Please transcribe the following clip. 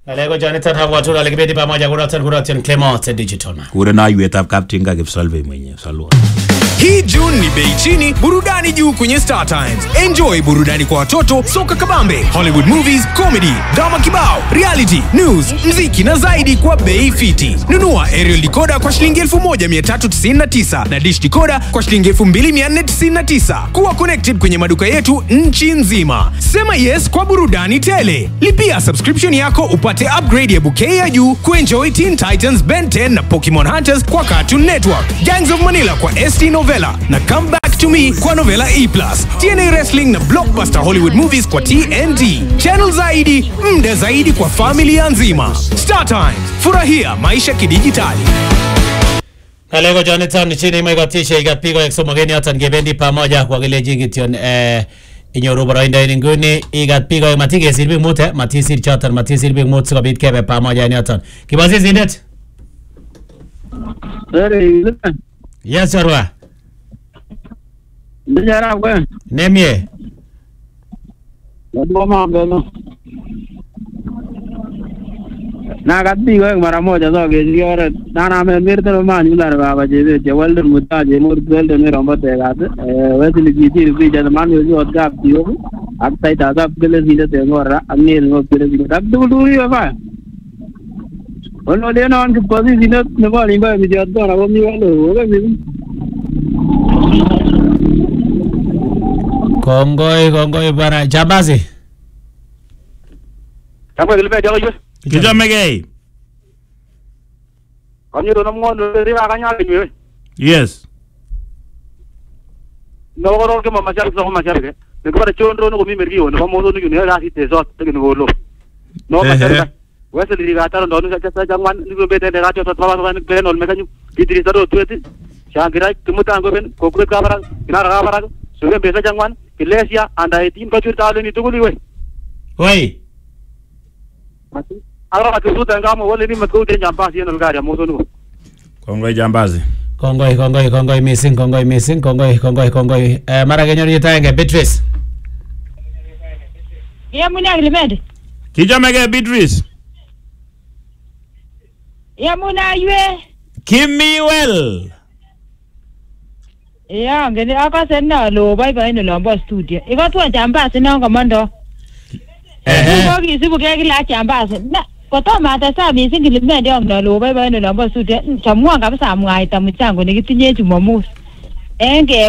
Ngaleko Jonathan Hawatula alikibendi pamoja kuratan kuratan Clement Digital man. kure naiwetab kaptinga kipsolve mwenyewe salwa Hii June ni bei chini, burudani juu kwenye Star Times. Enjoy burudani kwa watoto, soka kabambe, Hollywood movies, comedy, drama kibao, reality, news, mziki na zaidi kwa bei fiti. Nunua aerial decoder kwa shilingi 1399 na dish decoder kwa shilingi 2499. Kuwa connected kwenye maduka yetu nchi nzima. Sema yes kwa burudani tele. Lipia subscription yako upate upgrade ya bouquet ya juu kuenjoy Teen Titans, Ben 10 na Pokemon Hunters kwa Cartoon Network, Gangs of Manila kwa ST Novella na Come Back to Me kwa Novella E+, TNA Wrestling na Blockbuster Hollywood Movies kwa TNT, channel zaidi, mda zaidi kwa familia nzima. Star Times, furahia maisha kidijitali. Ngaleko Jonathan chini imekotisha ikapigwa ya somogeni yote ngebendi pamoja kwa kile jingition eh inyoru boroindo en inguni ikapigwa ya matikesir biik mut eh matisir choton matisir biik mut sikobit kebe pamoja en yoton kibosisindet Sere, yes chorwa ndijara kwe, nemie wadwa mambo no. Na kapigwa eng mara moja so kechi oret. Na na men mirteno man yular baba chebe che welden mutaje mur welden mi rombo tegat. Eh wesili kiti ri ja man yo jo gap tiyo. Ak tai ta gap gele sinde te ngora ak ne ngo gele sinde. Tak dul dul yo ba. Ono de non ke posi sinde ne ba ni ba mi jot ko na bo mi walo. Oge mi. kongoi kongoi bwana jambazi Kamwe gele be jogo jo. kichomegei Kanyo do nam ngondo ri ba kanya ke yes no ko ke mama char so mama char ke ne ko chondro no mi mergi no mo no ne ga si te so te no lo no ma char wese li ga tar ndo no cha cha jangwan ni ko bete ne ga to baba ba ne no me kanyu kitri saro tueti shangira kimuta ngo ben ko kure ka bara kina ga bara so ke bese jangwan kilesia anda etin ko chur talo ni tuguli we woi ara ma tu tanga mo wole ni ma ko te jamba si no ga ya mo so no kongoi jambazi kongoi kongoi kongoi missing kongoi missing kongoi kongoi kongoi eh mara kenyor yitaenge Beatrice Yamune Aglimedi. kichomegei Beatrice Yamune aywe. kimiwel Ya ngene akase nalo boiboen olombo studio. Ikotwon chambasi non komondo. ehe Ko kisibu ke kila chambasi. Na kotomo atestai missing Gilimendi ang nalo boiboen olombo studio. Chamwon kabisa amwaita mchango nekitinye Jumamos. Enge